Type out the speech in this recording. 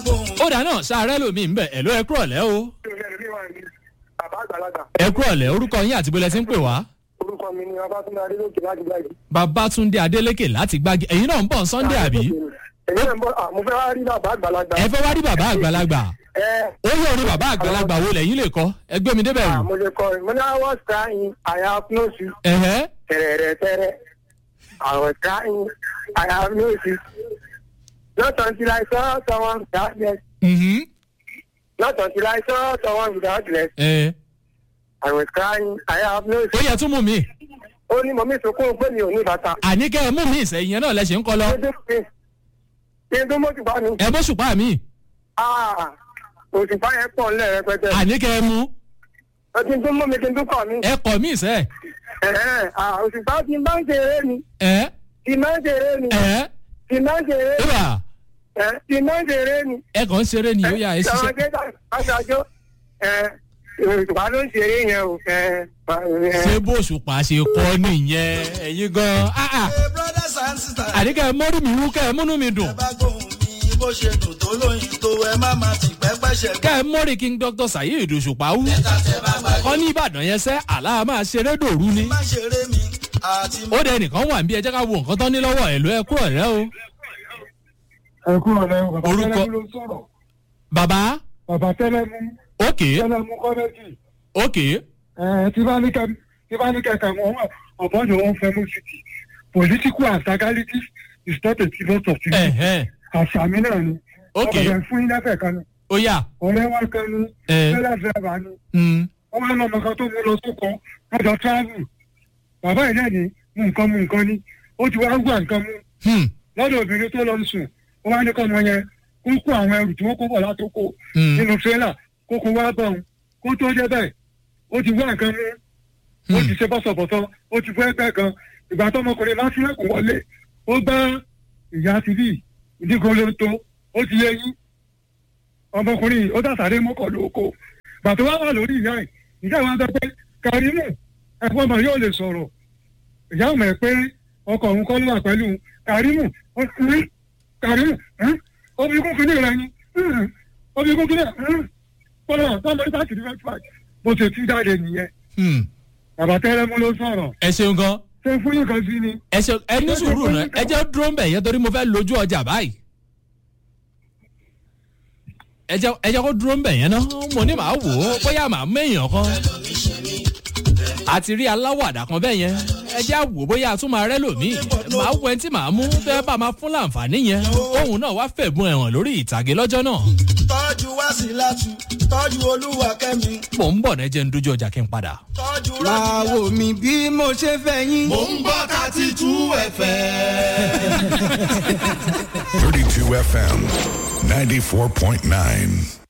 ó dà náà sáré lómi ń bẹ̀ ẹ̀ ló ẹ kúrọ̀ lẹ́ o bàbá àgbàlagbà ẹ kúrọ̀ lẹ́ orúkọ yín àti bọ́lẹ̀ tí ń pè wá. orúkọ mi ni abátúndé adélòkè láti gbàgbé. babatunde adeleke láti gbági ẹ̀yin náà ń bọ̀ sunday àbí èmi náà ń bọ̀ mo fẹ́ wá rí bàbá àgbàlagbà. ẹ fẹ́ wá rí bàbá àgbàlagbà ẹ ó yẹ orin bàbá àgbàlagbà wo lẹ́yìn lè kọ́ ẹgbẹ́ mi débẹ̀ rù. mo lè kọ mo ní àwọn sáyìn àyà fúnọ́ọ̀sì ẹ̀hẹ́ tẹ̀rẹ̀rẹ̀ tẹ̀rẹ̀ àwọn sáyìn àyà fúnọ́ọ̀sì not until I saw someone without dress mhm, not until I saw someone without dress ẹ̀ I was crying àyà fúnọ́ọ̀sì. ó yẹ tún mú mi ó ní mọ̀mí sunkún pé mi ò ní bàtà. àní kẹ́ ẹ mú mi ìsẹ̀yìn yẹn náà lẹ́sẹ̀ ń kọ́ lọ kí n tó mọ́tò bá mi. ẹ bó ṣùpá mi Ah, òṣùpá yẹn pọ̀ ńlẹ̀ rẹpẹtẹ. àní kẹ́ ẹ mú kí n tó mọ́ mi kí n tó kọ̀ mí. ẹ kọ̀ mí ìsẹ̀ Ẹ̀hẹ́n, ah, òṣùpá ti máa ń ṣeré ni ẹ̀ ti máa ń ṣeré ni ẹ̀ ti máa ń ṣeré ni ìwà ẹ̀, ti máa ń ṣeré ni. ẹ kàn ń ṣeré ni ó yà ẹ Àwọn ṣiṣẹ́ akẹ́kọ̀ọ́ aṣáájú òṣùpá ló ń ṣeré yẹn o. ẹ̀, ẹ̀, ṣé bó ṣùpá ṣe kọ́ nìyẹn ẹ̀yin gan ah ah brothers and sisters. àní kẹ́ ẹ mọ́rí mi wú kẹ́ ẹ múnú mi dùn ẹ bá gbóhùn mi bó ṣe dùn tó lóyìn tó ẹ má má ti pẹ́pẹ́ ṣẹ̀ kẹ́ ẹ mọ́rí king dr sayid òṣùpá wú kọ́ ní ìbàdàn yẹn sẹ́ àlá máa ṣeré dòru ni má ṣeré mi àti ó dẹ nìkan wà níbi ẹ jẹ́ ká wo nǹkan tán ní lọ́wọ́ ẹ̀ ló ẹ kúrò rẹ o. ẹ kúrò lẹ bàbá Orúkọ- tẹlẹmú ló ń sọ̀rọ̀ bàbá bàbá tẹlẹmú òkè tẹlẹmú kọ́mẹ́tì òkè ẹ tí bá ní kẹ tí bá ní kẹkẹ wọn ọ̀bọ̀n ni wọ́n fẹ́ mú city political antagonist is not a serious of things ẹ̀hẹ́ àṣàmì náà ni òkè ọkọ̀ fún yín lẹ́fẹ̀ẹ́ kan ni ó yà ọ̀rẹ́ wa kan ni ẹ̀ tẹ́lẹ̀ dẹ́rẹ́bà ni mm, wọ́n wá lọ́mọ kan tó mú lọ sóko lọ́jọ́ travel bàbá yìí náà ni mú nǹkan mú nǹkan ni ó ti wá gbà nǹkan mú hmm, lọ́dọ̀ obìnrin tó lọ sùn ó wá ní kọ́ ọmọ yẹn kó kó àwọn ẹrù tí wọ́n kó bọ̀ látòkò hmm, nínú tírélà kó kó wá bọ̀ ọ́n kó tó dé bẹ́ẹ̀ ó ti wá nǹkan mú ó ti ṣe bọ́sọ̀bọ̀sọ̀ ó ti fẹ́ pẹ́ kan ìgbà tó ọmọkùnrin bá sílẹ̀kùn wọlé ó bá ìyá ti bí ìdígolo tó ó ti yẹ yín ọmọkùnrin yìí ó dàsáré mọ́kọ̀ lóko gbà tó wá wà lórí ìyá ẹ̀ ìyá ìwà sọ pé karimu ẹ̀fọ́ ọmọ yóò lè sọ̀rọ̀ ìyá ọmọ ẹ̀ pé ọkọ̀ òun kọ́ ló wà pẹ̀lú karimu ó ní karimu omi kún kínní rẹ ni omi kún kínní rẹ kọ́lọ́ tọ́mọ nípa kìdí fẹ́ fà bó ṣe ti jáde nìyẹn hmm. bàbá tẹ́lẹ̀mú ló sọ̀rọ̀ ẹ ṣeun gan ṣé fún yín kan sí ni. ẹ ṣe ẹ ní sùúrù náà ẹ jẹ́ dúró ń bẹ̀ yẹn torí mo fẹ́ lójú ọjà báyìí ẹ jẹ́ ẹ jẹ́ kó dúró ń bẹ̀ yẹn náà mo ní màá wò ó bóyá màá méèyàn kan àti rí aláwàdà kan bẹ́ẹ̀ yẹn ẹ jẹ́ àwò bóyá a tún máa rẹ́ lòmíì màá wọ ẹni tí màá mú tẹ́ bá máa fún láǹfààní yẹn òun náà wá fẹ̀bùn ẹ̀wọ̀n lórí ìtàgé lọ́jọ́ náà tọ́jú wá sí látú tọ́jú olúwa kẹ́mi mò ń bọ̀ náà jẹ́ ń dojú ọjà kí n padà. tọ́jú máa wò mí bí mo ṣe fẹ́ yín. mò ń gbọ́ thirty two ẹ̀fẹ̀. 32 FM 94.9.